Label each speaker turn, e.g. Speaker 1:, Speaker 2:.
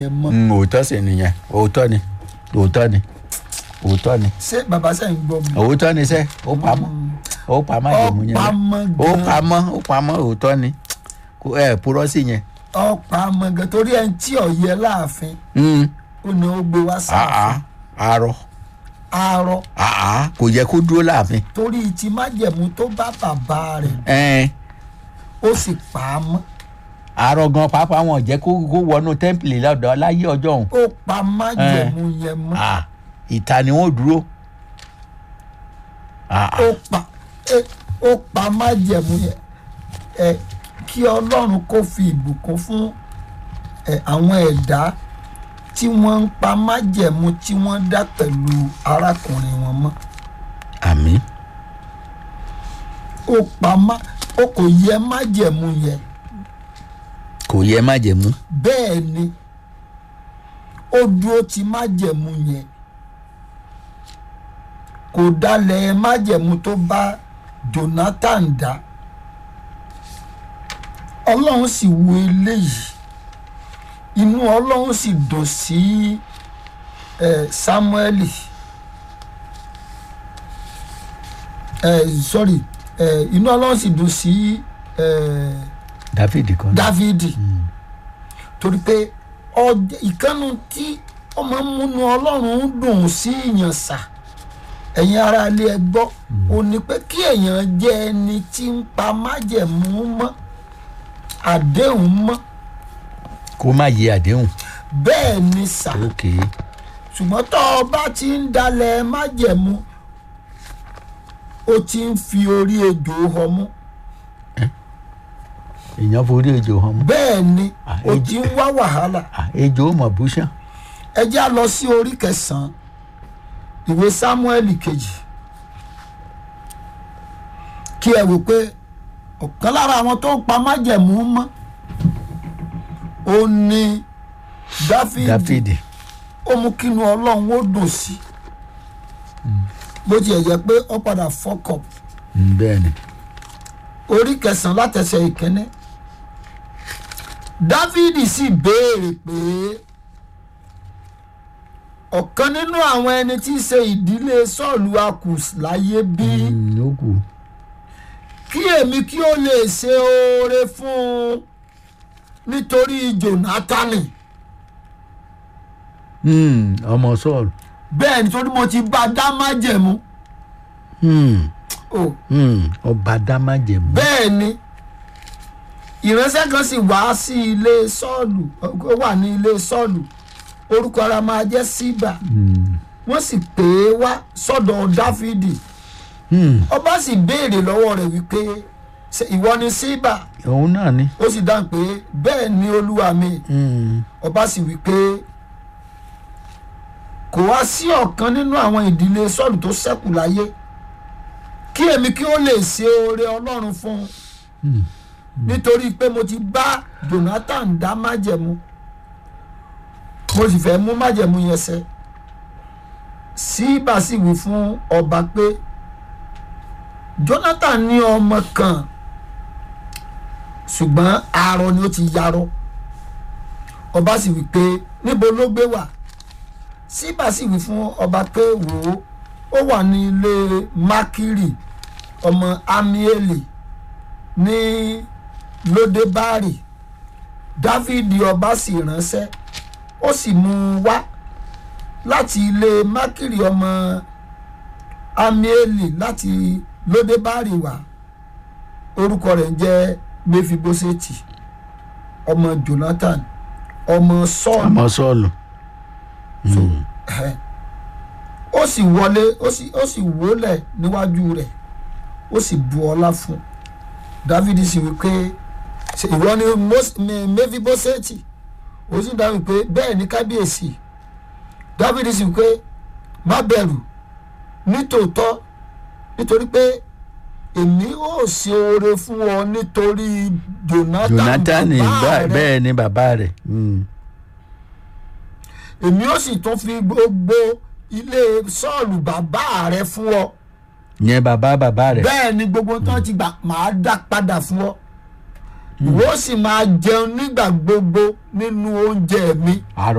Speaker 1: yẹn mọ́
Speaker 2: Mm, òótọ́ sì nìyẹn òótọ́ ni òótọ́ ni òótọ́ ni
Speaker 1: ṣé bàbá sẹ́yìn gbọ́ mi.
Speaker 2: òótọ́ ni sẹ́ ó pamọ́ ó pamọ́ àjẹmú yẹn
Speaker 1: ọ̀pamọ́
Speaker 2: ó
Speaker 1: gan
Speaker 2: pamọ́ ó pamọ́ òótọ́ ni kò ẹ̀ purọ́ sí yẹn.
Speaker 1: ọ̀pamọ́ gan torí ẹni tí ọ̀yẹ́ láàfin
Speaker 2: Mm,
Speaker 1: ó ní ó gbé wá
Speaker 2: àá
Speaker 1: sáàfin
Speaker 2: arọ
Speaker 1: arọ
Speaker 2: àá kò yẹ kó dúró láàfin.
Speaker 1: torí ti májẹ̀mú tó bá bàbá rẹ̀
Speaker 2: ẹ̀ẹ́n
Speaker 1: ó sì pa á mọ́
Speaker 2: arọ gan pàápàá wọn jẹ́ kó kó wọnú tẹ́ḿpìlì lọ́dọ̀ láyé ọjọ́ òun.
Speaker 1: ó pa májẹ̀mú yẹn mọ́
Speaker 2: Ah, ìta ni wọ́n dúró. Ah, ah.
Speaker 1: ó pa ẹ- ó pa májẹ̀mú yẹn ẹ kí ọlọ́run kó fi ìbùkún fún ẹ àwọn ẹ̀dá tí wọ́n ń pa májẹ̀mú tí wọ́n dá pẹ̀lú arákùnrin wọn mọ́
Speaker 2: àmì
Speaker 1: ó pa má ó kò yẹ májẹ̀mú yẹn
Speaker 2: kò yẹ má jẹ mú.
Speaker 1: bẹ́ẹ̀ ni ó dúró ti májẹ̀mú yẹn kò dalẹ̀ májẹ̀mú tó bá Jonathan dá ọlọ́run sì wo eléyìí inú ọlọ́run sì dùn sí eh, Sámúẹ́lì eh, sorry eh, inú ọlọ́run sì dùn sí eh,
Speaker 2: dáfídì kan.
Speaker 1: dávidi torí pé ọjọ́ ìkànnì tí ó máa ń múnú ọlọ́run dùn sí èèyàn sà ẹ̀yin ará ilé ẹ gbọ́ ò ní pé kí èèyàn jẹ́ ẹni tí ń pa májẹ̀mú mọ́ àdéhùn mọ́
Speaker 2: kó má yẹ àdéhùn.
Speaker 1: bẹ́ẹ̀ ni sà
Speaker 2: ok
Speaker 1: ṣùgbọ́n tó o bá ti ń dalẹ̀ májẹ̀mú o ti ń fi orí ejò họmú
Speaker 2: èèyàn forí ejò hàn mú.
Speaker 1: bẹ́ẹ̀ ni
Speaker 2: Ah,
Speaker 1: o
Speaker 2: ejò-
Speaker 1: ti ń wá wàhálà.
Speaker 2: Ah, ejò mọ̀ búṣán.
Speaker 1: ẹ já lọ sí orí kẹsàn-án ìwé sámúẹ́lì kejì kí ẹ wò pé ọ̀kan lára àwọn tó ń pa májẹ̀mú mọ́ ó ní dáfídì
Speaker 2: dáfídì.
Speaker 1: ó mú kínú ọlọ́run ó dùn sí bó tiẹ̀ jẹ́ pé ó padà fọ́kọ̀
Speaker 2: Mm, bẹ́ẹ̀ ni.
Speaker 1: orí kẹsàn-án látẹsẹ̀ ìkíní dáfídì sì béèrè pé ọ̀kan nínú àwọn ẹni tí í ṣe ìdílé sọ́ọ̀lù akùs láyé bí
Speaker 2: Mm, ó kù.
Speaker 1: kí èmi kí ó lè ṣe oore fún un nítorí jónátánì
Speaker 2: Mm, ọmọ sọ́ọ̀lù.
Speaker 1: bẹ́ẹ̀ nítorí mo ti bá a dá májẹ̀mú
Speaker 2: Mm,
Speaker 1: o
Speaker 2: mm, ọba dámájẹ̀mú.
Speaker 1: bẹ́ẹ̀ ni ìránṣẹ́ kan sì wá sí ilé sọ́ọ̀lù ó wà ní ilé sọ́ọ̀lù orúkọ ara máa jẹ́ síbà
Speaker 2: Mm,
Speaker 1: wọ́n sì pè é wá sọ́dọ̀ dáfídì
Speaker 2: mm,
Speaker 1: ọba sì béèrè lọ́wọ́ rẹ̀ wípé "Ṣé ìwọ ni síbà
Speaker 2: òun náà ni.
Speaker 1: ó sì dáhùn pé bẹ́ẹ̀ ni olúwa mi
Speaker 2: Mm,
Speaker 1: ọba sì wípé kò wá sí ọ̀kan nínú àwọn ìdílé sọ́ọ̀lù tó ṣẹ́kù láyé kí èmi kí ó lè ṣe oore ọlọ́run fún un
Speaker 2: mm,
Speaker 1: nítorí pé mo ti bá Jonathan dá májẹ̀mú mo sì fẹ́ mú májẹ̀mú yẹn ṣẹ síbà sì wí fún ọba pé Jonathan ní ọmọ kan ṣùgbọ́n arọ ni ó ti yarọ ọba sì wí pé níbo ló gbé wà síbà sì wí fún ọba pé wò ó ó wà ní ilé mákìrì ọmọ amieli ní lódébárì dávidi ọba sì ránṣẹ́ ó sì mú un wá láti ilé mákìrì ọmọ amieli láti lódébárì wá orúkọ rẹ̀ ń jẹ́ mefiboseti ọmọ jonathan ọmọ sọ́ọ̀lù
Speaker 2: ọmọ sọ́ọ̀lù.
Speaker 1: so ẹ ó sì wọlé ó sì ó sì wólẹ̀ níwájú rẹ̀ ó sì bu ọlá fún un dávidi sì wí pé "Ṣé ìwọ ni Mós- Mi- mefiboseti ó sì dáhùn pé bẹ́ẹ̀ ni kábíyèsí dávidi sì wí pé má bẹ̀rù nítòótọ́ nítorí pé èmi ó ṣe oore fún ọ nítorí jonathan
Speaker 2: jonathan
Speaker 1: bàbá
Speaker 2: bá-
Speaker 1: rẹ
Speaker 2: bẹ́ẹ̀ ni bàbá rẹ̀. Mm,
Speaker 1: èmi ó sì tún fi gbogbo ilé sọ́ọ̀lù bàbá rẹ fún ọ
Speaker 2: yẹn bàbá bàbá rẹ̀.
Speaker 1: bẹ́ẹ̀ ni gbogbo tán ti gbà máa dá padà fún ọ ìwọ sì máa jẹun nígbà gbogbo nínú oúnjẹ mi
Speaker 2: àárọ̀